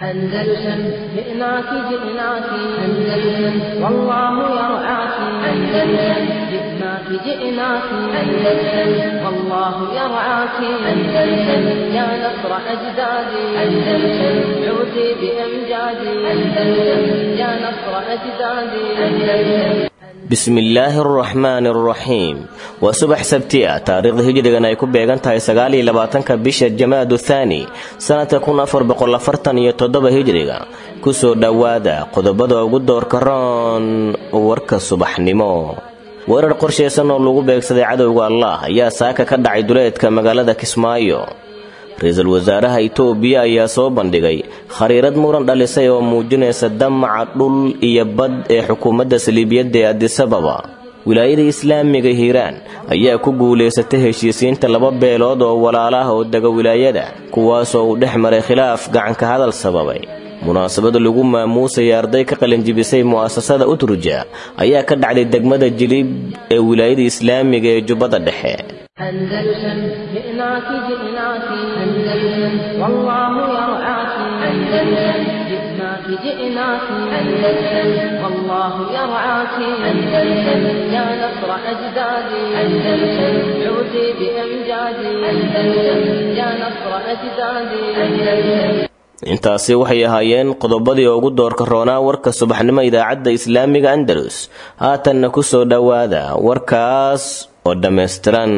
أندلسن جئناك جئناك أندلسن والله يرعاك أندلسن جئناك جئناك أندلسن والله يرعاك أندلسن يا نصر أجدادي أندلسن عودي بأمجادي أندلسن يا نصر أجدادي أندلسن bismillaahi araxmaani araxiim waa subax sabti ah taariikhda hijrigan ay ku beegan tahay sagaaliyo labaatanka bisha jamaadu thaani sannadka kun afar boqol afartan iyo toddoba hijriga kusoo dhowaada qodobada ugu doorka roon warka subaxnimo weerar qorshaysan oo lagu beegsaday cadowga allah ayaa saaka ka dhacay duleedka magaalada kismaayo ra-iisul wasaaraha itoobiya ayaa soo bandhigay khariirad muran dhalisay oo muujinaysa damaca dhul iyo bad ee xukuumadda saliibiyadda ee adisababa wilaayada islaamiga hiiraan ayaa ku guulaysatay heshiisiinta laba beelood oo walaalaah oo dega wilaayada kuwaasoo uu dhex maray khilaaf gacanka hadal sababay munaasabada lagu maamuusaya arday ka qalinjibisay mu'asasada utruja ayaa ka dhacday degmada jilib ee wilaayada islaamiga ee jubbada dhexe أندلسن جئناك جئناك أندلسن والله يرعاك أندلسن جئناك جئناك أندلسن والله يرعاك أندلسن يا نصر أجدادي أندلسن عودي بأمجادي أندلسن يا نصر أجدادي أندلسن intaasi waxay ahaayeen qodobadii ugu doorka roonaa warka subaxnimo idaacadda islaamiga andalus haatanna ku soo dhowaada warkaas oo dhammaystiran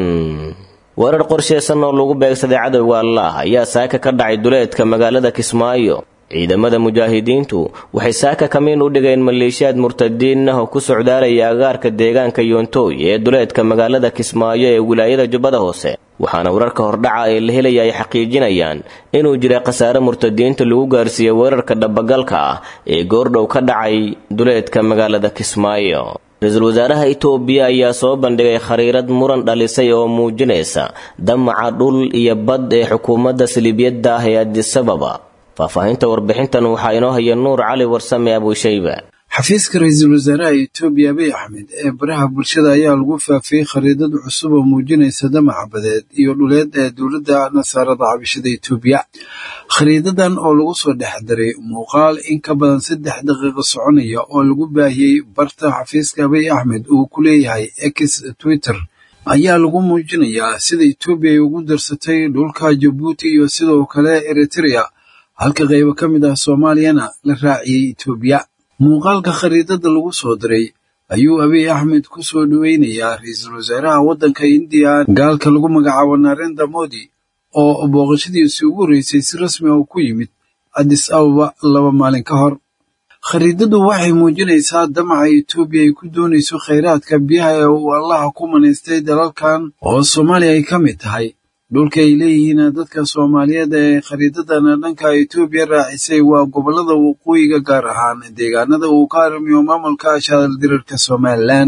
weerar qorshaysan oo lagu beegsaday cadowga allah ayaa saaka ka dhacay duleedka magaalada kismaayo ciidamada mujaahidiintu waxay saaka kamiin u dhigeen maleeshiyaad murtadiin ah oo ku socdaalaya agaarka deegaanka yontooy ee duleedka magaalada kismaayo ee wilaayada jubbada hoose waxaana wararka hordhaca ee la helaya ay xaqiijinayaan inuu jira khasaare murtadiinta lagu gaarsiiyey weerarka dhabagalka ah ee goordhow ka dhacay duleedka magaalada kismaayo ra-iisul wasaaraha itoobiya ayaa soo bandhigay khariirad muran dhalisay oo muujinaysa damaca dhul iyo bad ee xukuumadda saliibiyadda ah ee adisababa faahfaahinta warbixintan waxaa inoo haya nuur cali warsame abuushayba xafiiska ra-iisul wasaaraha etoobiya abiy axmed ee baraha bulshada ayaa lagu faafiyey khariidad cusub oo muujinaysa damaca badeed iyo dhuleed ee dowladda nasaarada cabashada etoobiya khariidadan oo lagu soo dhex daray muuqaal in ka badan saddex daqiiqo soconaya oo lagu baahiyey barta xafiiska abiy axmed uu ku leeyahay x twitter ayaa lagu muujinayaa sida etoobiya ay ugu darsatay dhulka jabuuti iyo sidoo kale eritrea halka qaybo ka mid ah soomaaliyana la raaciyey etoobiya muuqaalka khariidada lagu soo diray ayuu abiy axmed ku soo dhoweynayaa ra-iisul wasaaraha waddanka indiya gaalka lagu magacaabo narenda modi oo booqashadiisii ugu horreysay si rasmi ah ku yimid addis ababa laba maalin ka hor khariidadu waxay muujinaysaa damaca etoobiya ay ku doonayso khayraadka biyaha ee uu allaha ku manaystay dalalkan oo soomaaliya ay ka mid tahay dhulka ay leeyihiin dadka soomaaliyeed ee khariidadana dhanka etoobiya raacisay waa gobollada waqooyiga gaar ahaan deegaanada uu ka harmiyo maamulka shaaldirarka somalilan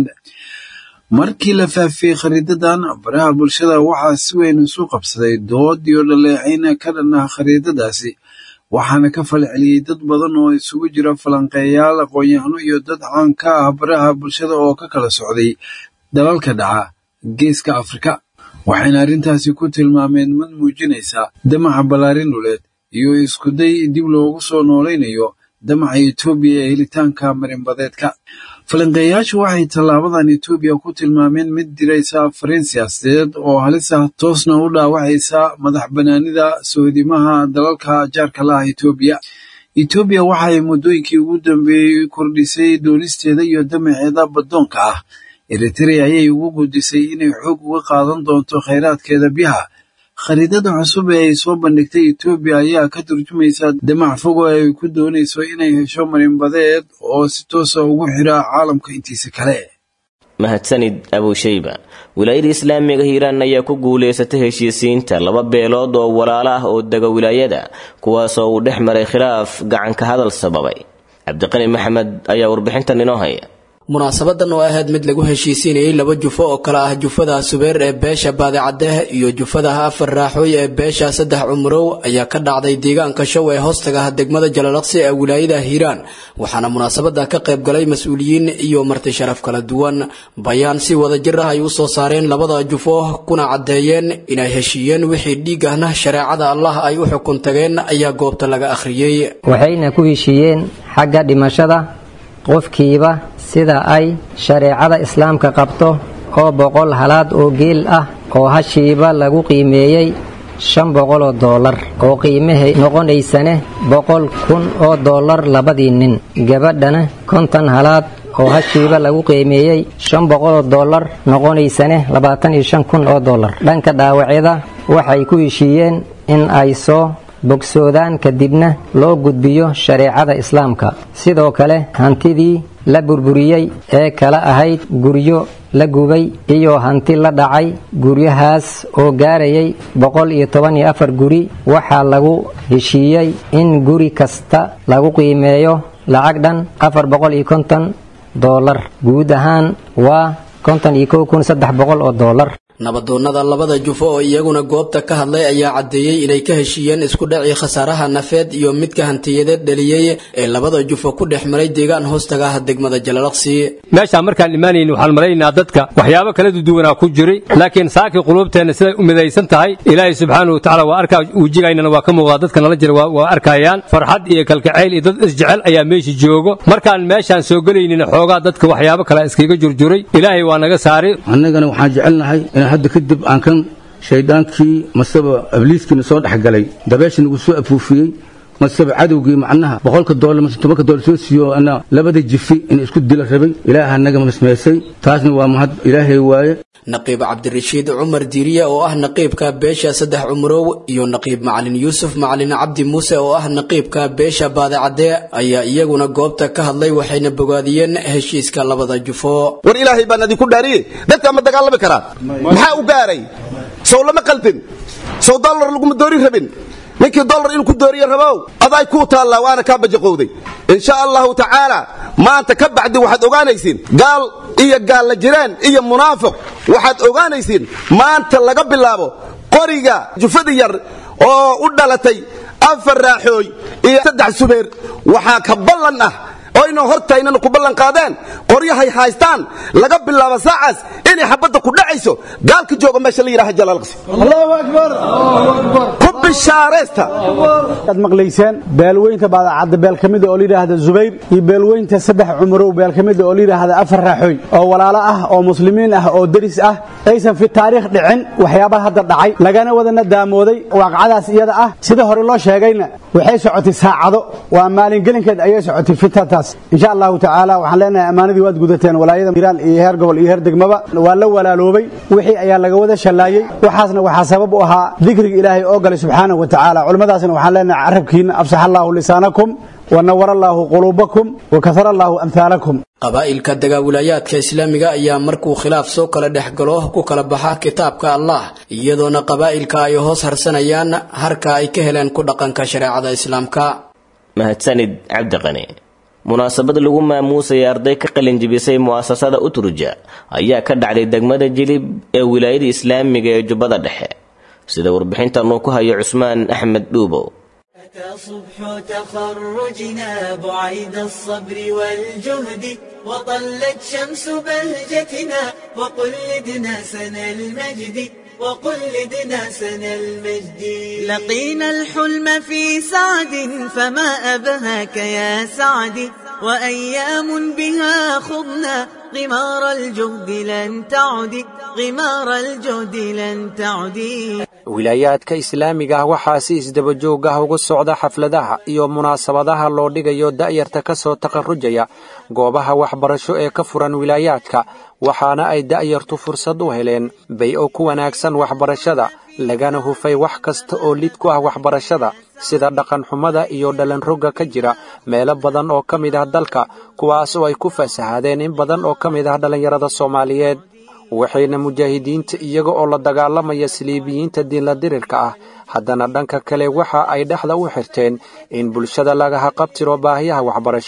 markii la faafiyey khariidadan baraha bulshada waxaa si weyn isu qabsaday dood iyo dhaleecayn ka dhan ah khariidadaasi waxaana ka falceliyey dad badan oo isugu jira falanqeeyaal aqoon-yahano iyo dad caan ka ah baraha bulshada oo ka kala socday dalalka dhaca geeska afrika waxayna arrintaasi ku tilmaameen mid muujinaysa damaca ballaarin dhuleed iyo iskuday dib loogu soo noolaynayo damaca etoobiya ee helitaanka marinbadeedka falanqeeyayaashu waxay tallaabadan etoobiya ku tilmaameen mid diraysa fariin siyaasadeed oo halis ah toosna u dhaawacaysa madax bannaanida sohdimaha dalalka jaarka la ah etoobiya etoobiya waxay muddooyinkii ugu dambeeyey kordhisay doonisteeda iyo damaceeda baddoonka ah eritrea ayay ugu gudisay inay xoog uga qaadan doonto khayraadkeeda biyaha khariidada cusub ee ay soo bandhigtay etoobiya ayaa ka turjumaysa damac fogo ay ku doonayso inay hesho marinbadeed oo si toosa ugu xira caalamka intiisa kale mahadsanid abuushayba wilaayada islaamiga hiiraan ayaa ku guulaysatay heshiisiinta laba beelood oo walaalo ah oo dega wilaayada kuwaasoo uu dhex maray khilaaf gacanka hadal sababay cabdiqani maxamed ayaa warbixintan inoo haya munaasabadan oo ahayd mid lagu heshiisiinayay laba jufo oo kale ah jufada subeer ee beesha baadicadeh iyo jufada afar raaxooy ee beesha saddex cumurow ayaa ka dhacday deegaanka show ee hoostaga degmada jalalaqsi ee wilaayada hiiraan waxaana munaasabada ka qayb galay mas-uuliyiin iyo marti sharaf kala duwan bayaan si wadajir ah ay u soo saareen labada jufo kuna caddeeyeen inay heshiiyeen wixii dhiig ahna shareecada allah ay u xukun tageen ayaa goobta laga akhriyey waxayna ku heshiiyeen xagga dhimashada qofkiiba sida ay shareecada islaamka qabto oo boqol halaad oo geel ah oo hashiiba lagu qiimeeyey shan boqol oo doolar oo qiimahay noqonaysane boqol kun oo doolar labadii nin gabadhana konton halaad oo hashiiba lagu qiimeeyey shan boqol oo doolar noqonaysane labaatan iyo shan kun oo doolar dhanka dhaawacyada waxay ku heshiiyeen in ay soo bogsoodaan kadibna loo gudbiyo shareecada islaamka sidoo kale hantidii la burburiyey ee kala ahayd guryo la gubay iyo hanti la dhacay guryahaas oo gaarayay boqol iyo toban iyo afar guri waxaa lagu heshiiyey in guri kasta lagu qiimeeyo lacag dhan afar boqol iyo konton doolar guud ahaan waa konton iyo kow kun saddex boqol oo doolar nabadoonnada labada jufo oo iyaguna goobta ka hadlay ayaa caddeeyey inay ka heshiiyeen isku dhacii khasaaraha nafeed iyo midka hantiyadeed dhaliyey ee labada jufo ku dhex maray deegaan hoostaga ah degmada jalalaqsi meeshaan markaan imaanayni waxaan malaynaynaa dadka waxyaabo kala duduwanaa ku jiray laakiin saakii quluubteenna siday u midaysan tahay ilaahay subxaanahu watacaala waa arkaa wejigaynana waa ka muuqdaa dadka nala jira waa arkayaan farxad iyo kalkacayl iyo dad isjecel ayaa meesha joogo markaan meeshaan soo gelaynina xoogaa dadka waxyaabo kale iskaga jurjuray ilaahay waa naga saari annagana waxaan jecelnahay inaan hadda kadib aan kan shayddaankii maseba abliiskiina soo dhex galay dabeesha nagu soo afuufiyey maseba cadowgii macnaha boqolka doolar mase tobanka doolar soo siiyo ana labada jifi in isku dila rabay ilaaha naga masmeysay taasna waa mahad ilaahay waaye naqiib cabdirashiid cumar diiriye oo ah naqiibka beesha saddex cumurow iyo naqiib macalin yuusuf macalin cabdi muuse oo ah naqiibka beesha baadicadee ayaa iyaguna goobta ka hadlay waxayna bogaadiyeen heshiiska labada jufo war ilaahay baan idinku dhaariye dadka ma dagaalami karaa maxaa u gaaray sow lama qaldin sow dollar laguma doori rabin ninkii dollar inuu ku dooriye rabow aday kuu taallaa waana kaa bajaqowday insha allahu tacaala maanta ka bacdi waxaad ogaanaysiin gaal iyo gaalla jiraan iyo munaafiq waxaad ogaanaysiin maanta laga bilaabo qoriga jufada yar oo u dhalatay afar raaxooy iyo saddex subeer waxaa ka ballan ah oo inuu hortaynana ku ballan qaadeen qoryahay haystaan laga bilaabo saacaas inay xabadda ku dhacayso gaalka jooga meesha la yidhaha jalaalqsi allahu akbar ku bishaaraysta aad maqlayseen beelweynta baadacadda beel ka mida oo layidhaahda zubayr iyo beelweynta saddex cumurow beel ka mida oo layidhaahda afar raaxooy oo walaalo ah oo muslimiin ah oo deris ah aysan fi taariikh dhicin waxyaabaha hadda dhacay lagana wadana daamooday waaqacadaas iyada ah sida hore loo sheegayna waxay socotay saacado waa maalingelinkeed ayay socotay fitantaas insha allahu tacaala waxaan leenahay ammaanadii waad gudateen walaayada hiiraan iyo heer gobol iyo heer degmaba waa la walaaloobay wixii ayaa laga wada shallaayey waxaasna waxaa sabab u ahaa dikriga ilaahay oo galay subxaanahu wa tacaala culimmadaasna waxaan leenahay carabkiina afsax allaahu lisaanakum wanawar allaahu quluubakum wakahar allaahu amhaalakum qabaa'ilka dagaawilaayaadka islaamiga ayaa markuu khilaaf soo kala dhex galo ku kala baxa kitaabka allah iyadoona qabaa'ilka ay hoos harsanayaan harka ay ka heleen ku dhaqanka shareecada islaamka mahadsanid cabdiqani munaasabad lagu maamuusaya arday ka qalinjibisay mu'asasada utruja ayaa ka dhacday degmada jilib ee wilaayada islaamiga ee jubbada dhexe sida warbixintan uu ku hayo cusmaan axmed dhuubow صبح تخرجنا بعيد الصبر والجهد وطلت شمس بهجتنا وقلدنا سنى المجد وقلدنا سنى المجد لقينا الحلم في سعد فما أبهاك يا سعد وأيام بها خضنا غمار الجهد لن تعد غمار الجهد لن تعد wilaayaadka islaamiga ah waxaa si isdaba joog ah uga socda xafladaha iyo munaasabadaha loo dhigayo da'yarta ka soo takharrujaya goobaha waxbarasho ee ka furan wilaayaadka waxaana ay da'yartu fursad u heleen bay-o ku wanaagsan waxbarashada lagana hufay wax kasta oo lid ku ah waxbarashada sida dhaqanxumada iyo dhalanrogga ka jira meelo badan oo ka mid ah dalka kuwaas oo ay ku fasahaadeen in badan oo ka mid ah dhallinyarada soomaaliyeed waxayna mujaahidiinta iyaga oo la dagaalamaya saliibiyiinta diinla dirirka ah haddana dhanka kale waxa ay dhexda u xirteen in bulshada lagaha qabtiro baahiyaha waxbarasho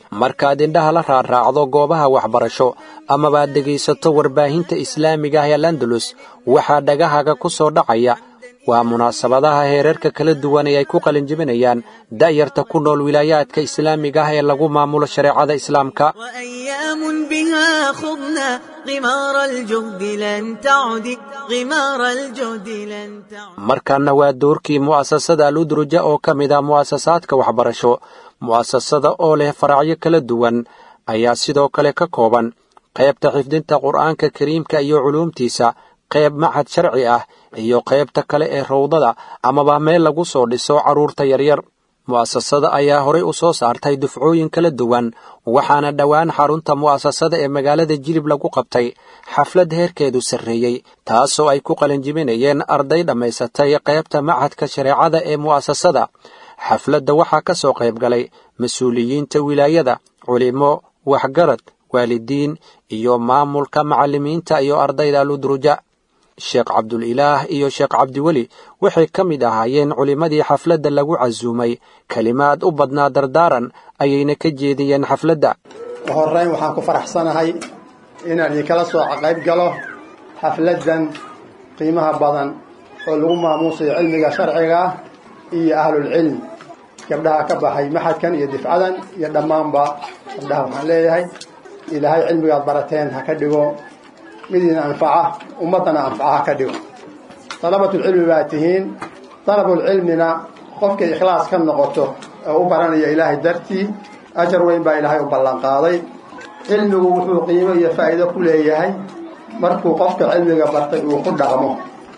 markaad indhaha la raarraacdo goobaha waxbarasho amabaad dhegaysato warbaahinta islaamiga ah ee landalus waxaa dhagahaga ku soo dhacaya waa munaasabadaha heerarka kala duwan ee ay ku qalinjibinayaan da'yarta ku nool wilaayaadka islaamiga ah ee lagu maamulo shareecada islaamka وأيام بها خضنا غمار الجهد لن تعد غمار الجهد لن تعد markaana waa doorkii mu'asasada aludruja oo ka mid ah mu'asasaadka waxbarasho mu'asasada oo leh faracyo kala duwan ayaa sidoo kale ka kooban qaybta xifdinta qur'aanka kariimka iyo culuumtiisa qayb machad sharci ah iyo qaybta kale ee rawdada amaba meel lagu soo dhiso carruurta yaryar mu'asasada ayaa horay u soo saartay dufcooyin kala duwan waxaana dhowaan xarunta mu'asasada ee magaalada jilib lagu qabtay xaflad heerkeedu sarreeyey taasoo ay ku qalinjibinayeen arday dhammaysatay qaybta machadka shareecada ee mu'asasada xafladda waxaa ka soo qayb galay mas-uuliyiinta wilaayada culimo waxgarad waalidiin iyo maamulka macallimiinta iyo ardayda aludruja sheekh cabdulilaah iyo sheekh cabdiweli waxay ka mid ahaayeen culimmadii xafladda lagu casuumay kelimaad u badnaa dardaaran ayayna ka jeediyeen xafladda horrayn waxaan ku faraxsanahay inaan idinkala soo qayb galo xafladdan qiimaha badan oo lagu maamuusayo cilmiga sharciga ah iyo ahlulcilm gabdhaha ka baxay maxadkan iyo difcadan iyo dhammaanba gabdhaha waxaan leeyahay ilaahay cilmigaad barateen ha ka dhigo mid idin anfaca ummaddana anfaca ha ka dhigo dalabatulcilmi baa tihiin dalabulcilmina qofkay ikhlaas ka noqoto oo u baranaya ilaahay dartii ajar weyn baa ilaahay u ballanqaaday cilmigu wuxuu qiimo iyo faa'iido ku leeyahay markuu qofka cilmiga bartay uu ku dhaqmo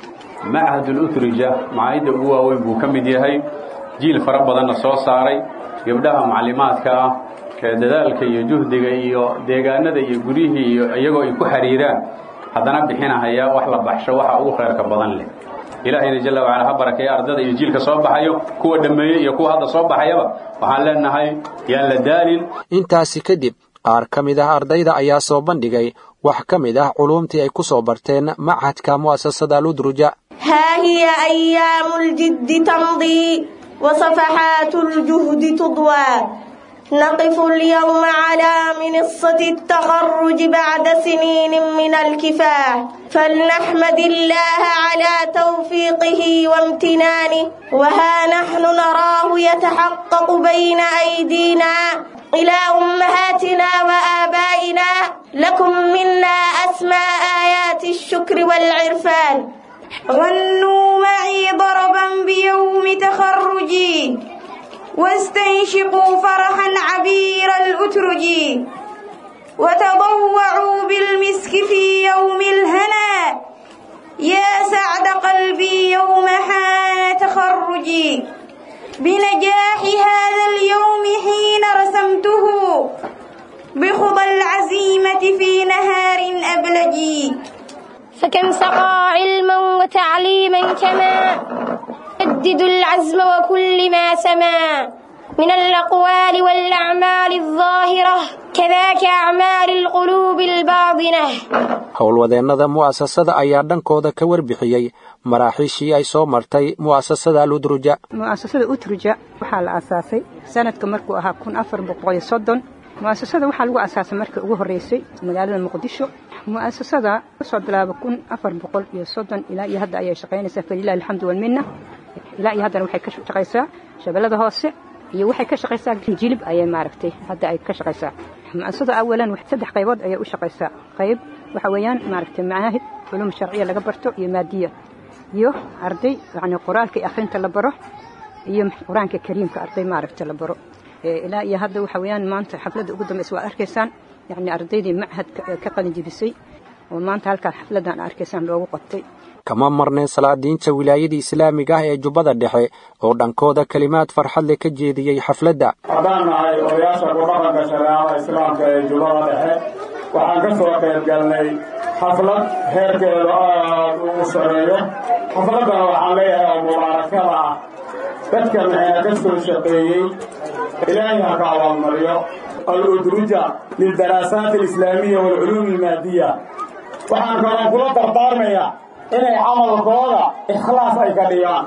machadul utrija macaayidda ugu waaweyn buu ka mid yahay jiil fara badanna soo saaray gabdhaha maclimaadka ah ee dadaalka iyo juhdiga iyo deegaanada iyo guryihii iyo iyagoo ay ku xiriiraan haddana bixinahaya wax la baxsho waxa ugu khayrka badan leh ilaahayna jalla wacala ha barakeeya ardada iyo jiilka soo baxayo kuwa dhammeeyey iyo kuwa hadda soo baxayaba waxaan leenahay yaan la daalin intaasi kadib qaar ka mid ah ardayda ayaa soo bandhigay wax ka mid ah culuumtii ay ku soo barteen machadka mu'asasada aludruja ها هي أيام الجد تمضي وصفحات الجهد تضوى نقف اليوم على منصة التخرج بعد سنين من الكفاح فلنحمد الله على توفيقه وامتنانه وها نحن نراه يتحقق بين أيدينا إلى أمهاتنا وآبائنا لكم منا أسمى آيات الشكر والعرفان غنوا معي ضربا بيوم تخرجي واستنشقوا فرحا عبير الأترج وتضوعوا بالمسك في يوم الهنا يا سعد قلبي يوم حان تخرجي بنجاح هذا اليوم حين رسمته بخضى العزيمة في نهار أبلجي فكم سقى علما وتعليما كما يجدد العزم وكل ما سما من الأقوال والأعمال الظاهرة كذاك أعمال القلوب الباطنة howlwadeennada mu'asasada ayaa dhankooda ka warbixiyey maraaxiishii ay soo martay mu'asasada aludruja mu'asasada utruja waxaa la aasaasay sanadka markuu ahaa kun afar boqol iyo soddon mu'asasada waxaa lagu aasaasay markii ugu horreysay magaalada muqdisho mu'asasada kasoo bilaaba kun afar boqol iyo soddon ilaa iyo hadda ayay shaqaynaysaa falilahi alxamdu walminna ilaa iyo haddana waxay ka shaqaysaa shabeellada hoose iyo waxay ka shaqaysaa jilib ayay maaragtay hadda ay ka shaqaysaa mu'asasada awalan saddex qaybood ayay u shaqaysaa qayb waxa weeyaan maaragtay macaahid culum sharciya laga barto iyo maadiya iyo arday yacni qur-aanka iyo akhrinta la baro iyo qur-aanka kariimka arday maaragtay la baro ilaa iyo hadda waxa weeyaan maanta xafladda ugu dambaysa waa arkaysaan yacni ardaydii machadka ka qalin jebisay oo maanta halkaa xafladdan arkaysaan loogu qabtay kama marnayn salaadiinta wilaayadii islaamiga ah ee jubbada dhexe oo dhankooda kelimaad farxad leh ka jeediyey xafladda haddaan nahay odayaasha kudhaqanka shareecada islaamka ee jubbada dhexe waxaan ka soo qayb galnay xaflad heerkeedu aad ugu sareeyo xafladdana waxaan leeyahay oo mubaarakada ah dadkan ee ka soo shaqeeyey ilaahay ha ka abaalmariyo aludruja lildaraasaat alislaamiya waalculuum almaadiya waxaan kaloo kula dardaarmayaa inay camalkooda ikhlaas ay ka dhigaan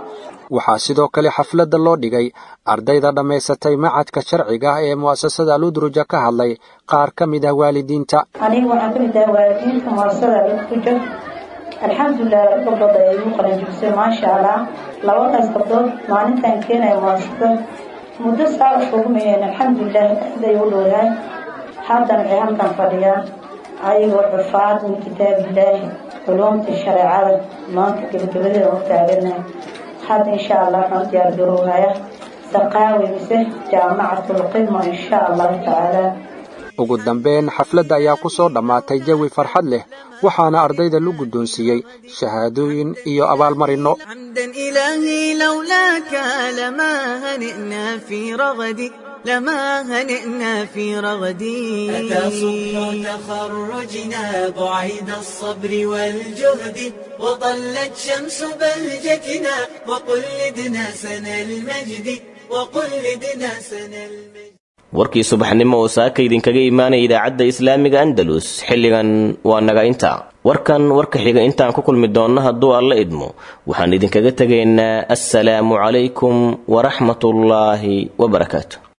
waxaa sidoo kale xafladda loo dhigay ardayda dhammaysatay macadka sharciga ah ee mu'asasada aludruja ka hadlay qaar ka mid ah waalidiinta aniga waxaan ka mid ahay waalidiinta mu'asasada aludruja alxamdulilah laba gabdhood ay igu qalanjibisay maasha allah labadaas gabdhood maalintan keenaya mu'asasada muddo saa ugu mayeen alxamdulilah aad ay u dhowdahay haddana waxay halkan fadhiyaan ayagoo xufaad min kitaabillaahi culuumta shareecada maanta gebagabadeeda u taaganahay hadda insha allah waxaan diyaar garowhaya saqaawi mise jaamacatulqidma insha allahu tacaala ugu dambeyn xafladda ayaa ku soo dhammaatay jawi farxad leh waxaana ardayda lu guddoonsiiyey shahaadooyin iyo abaalmarinno حمدا إلهي لولاك لما هنئنا في رغدي لما هنئنا في رغدي أتى صبح تخرجنا بعيد الصبر والجهد وطلت شمس بهجتنا وقلدنا سنى المجد وقلدنا سنى المجد warkii subaxnimo oo saaka idinkaga imaanaya idaacadda islaamiga andalus xilligan waa naga inta warkan warka xiga intaan ku kulmi doonno hadduu alla idmo waxaan idinkaga tegaynaa assalaamu calaykum waraxmatullaahi wabarakaatu